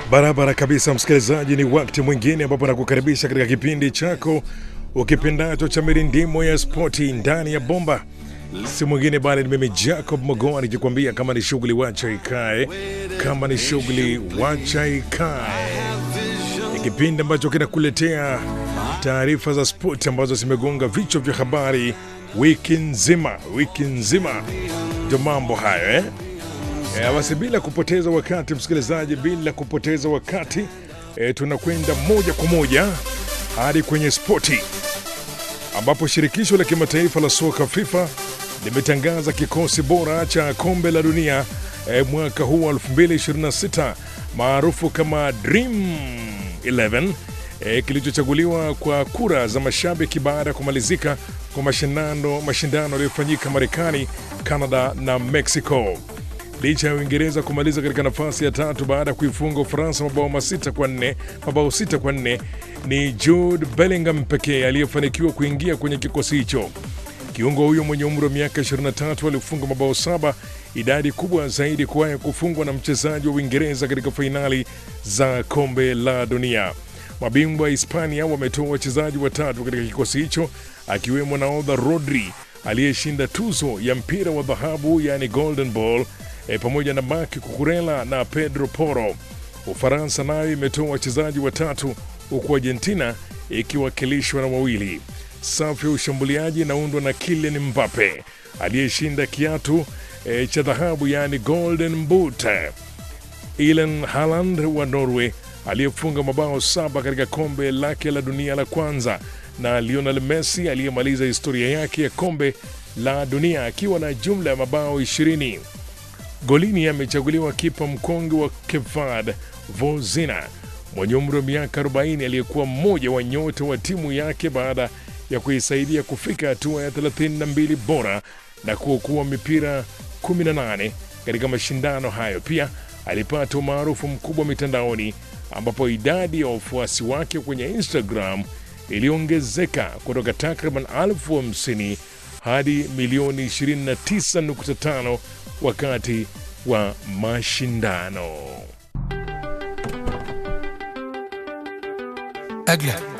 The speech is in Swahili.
Barabara kabisa, msikilizaji, ni wakati mwingine ambapo nakukaribisha katika kipindi chako ukipendacho cha mirindimo ya spoti ndani ya bomba. Si mwingine bali ni mimi Jacob Mogoa nikikwambia kama ni shughuli wacha ikae, kama ni shughuli wacha ikae. Ni kipindi ambacho kinakuletea taarifa za spoti ambazo zimegonga vichwa vya habari wiki nzima, wiki nzima. Ndio mambo hayo eh? E, basi bila kupoteza wakati msikilizaji, bila kupoteza wakati e, tunakwenda moja kwa moja hadi kwenye spoti ambapo shirikisho la kimataifa la soka FIFA limetangaza kikosi bora cha kombe la dunia e, mwaka huu wa 2026 maarufu kama Dream 11 e, kilichochaguliwa kwa kura za mashabiki baada ya kumalizika kwa mashindano mashindano yaliyofanyika Marekani, Canada na Mexico. Licha ya Uingereza kumaliza katika nafasi ya tatu baada ya kuifunga Ufaransa mabao masita kwa nne mabao sita kwa nne, ni Jude Bellingham pekee aliyefanikiwa kuingia kwenye kikosi hicho. Kiungo huyo mwenye umri wa miaka 23 alifunga mabao saba, idadi kubwa zaidi kuwahi kufungwa na mchezaji wa Uingereza katika fainali za kombe la dunia. Mabingwa wa Hispania wametoa wachezaji watatu katika kikosi hicho, akiwemo nahodha Rodri aliyeshinda tuzo ya mpira wa dhahabu yani Golden Ball e, pamoja na Marc Cucurella na Pedro Porro. Ufaransa nayo imetoa wachezaji watatu huku Argentina ikiwakilishwa na wawili. Safu ya ushambuliaji inaundwa na Kylian Mbappe aliyeshinda kiatu e, cha dhahabu yani Golden Boot, Erling Haaland wa Norway aliyefunga mabao saba katika kombe lake la dunia la kwanza, na Lionel Messi aliyemaliza historia yake ya kombe la dunia akiwa na jumla ya mabao 20. Golini amechaguliwa kipa mkongwe wa Cape Verde Vozina mwenye umri wa miaka 40 aliyekuwa mmoja wa nyota wa timu yake baada ya kuisaidia kufika hatua ya 32 bora na kuokoa mipira 18 katika mashindano hayo. Pia alipata umaarufu mkubwa mitandaoni ambapo idadi ya wafuasi wake kwenye Instagram iliongezeka kutoka takriban elfu hamsini hadi milioni 29.5 wakati wa mashindano. أجل